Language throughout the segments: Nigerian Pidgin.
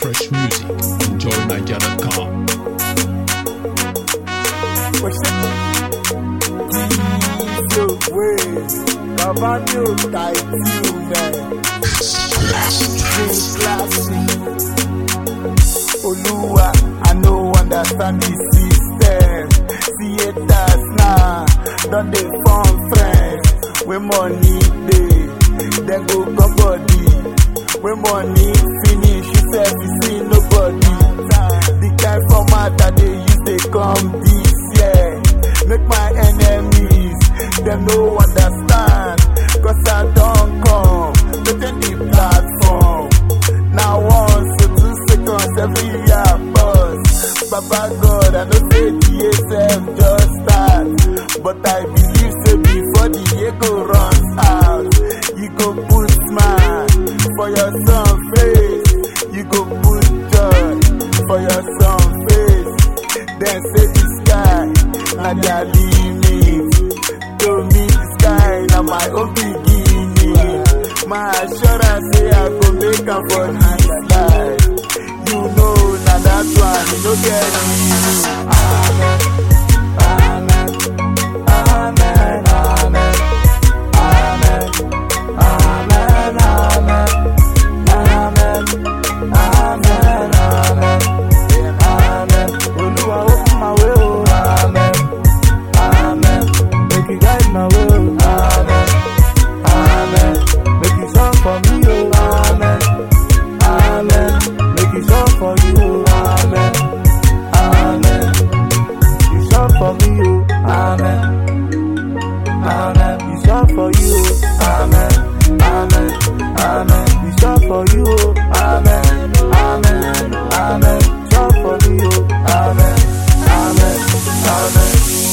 fresh music. EnjoyNiger.com. Diesel way, Cavani tight you man. Dream classic. Oluwa, I no understand the system. Theaters now, don't they form friends? When money dey, then go come body. When money finish, you say you see nobody. The kind format that they use they come this year. Make my enemies, them no understand. Cause I don't come, within the platform. Now once to two seconds every year buzz. Baba God, I know say the ASM just start. But I believe say before the year go runs out, you go put smile for your son face. You go put joy for your son face. Then say the sky, na their limit. To me the sky, na my own beginning. My assurance say I go make am for this life. You know, na that one, you no get me. Amen, amen, amen, amen, amen, amen, amen, amen, amen, amen, amen. Oluwa open my way, oh, amen, amen. Make you guide my way, oh, amen, amen. Make you song for me, oh, amen, amen. Make you song for you, oh, amen, amen. You song for me, oh, amen, amen. You song for you, oh, amen, amen, amen. You song for you, oh, amen, amen, amen. Song for me, oh, amen, amen, amen.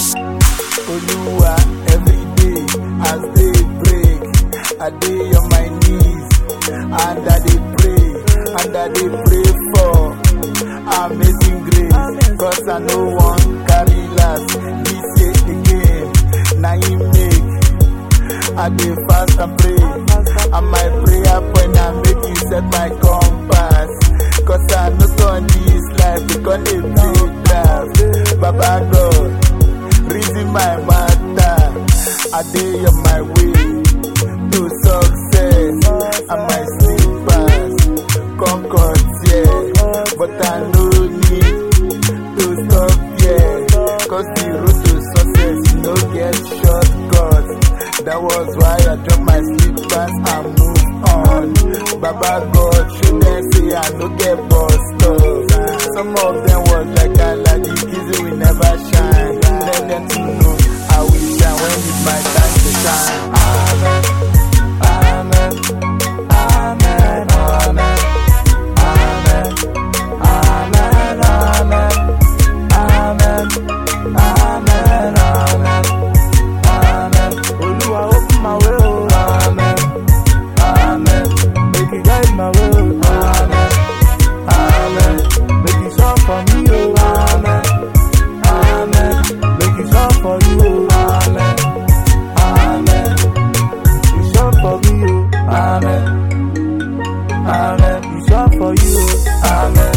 Oluwa every day as they break, I dey on my knees and I dey pray and I dey pray for amazing grace. Cause I no wan carry last this year again. Na him make I dey fast and pray and my prayer point na make you set my compass. Cause I no turn this life because they play draft. Baba God. reason my matter. I dey on my way to success. And my slippers concord yeah, but I no need to stop yeah. Cause the road to success no get shortcut. That was why I drop my slippers and move on. Baba God show them say I no get bust up. Some of them was like I like the kids we never shine. Let them to know I will shine when it's my time to shine. Amen. Amen. Amen. Amen. Amen. Amen. Amen. Amen. Amen. Amen. Amen. Oluwa open my way, oh, amen. Amen. Make you guide my way, oh, amen. Amen. Make you song for me, oh, amen. Amen. Make you song for you, oh, amen. Amen. You song for me, oh, amen. Amen. You song for you, oh, amen.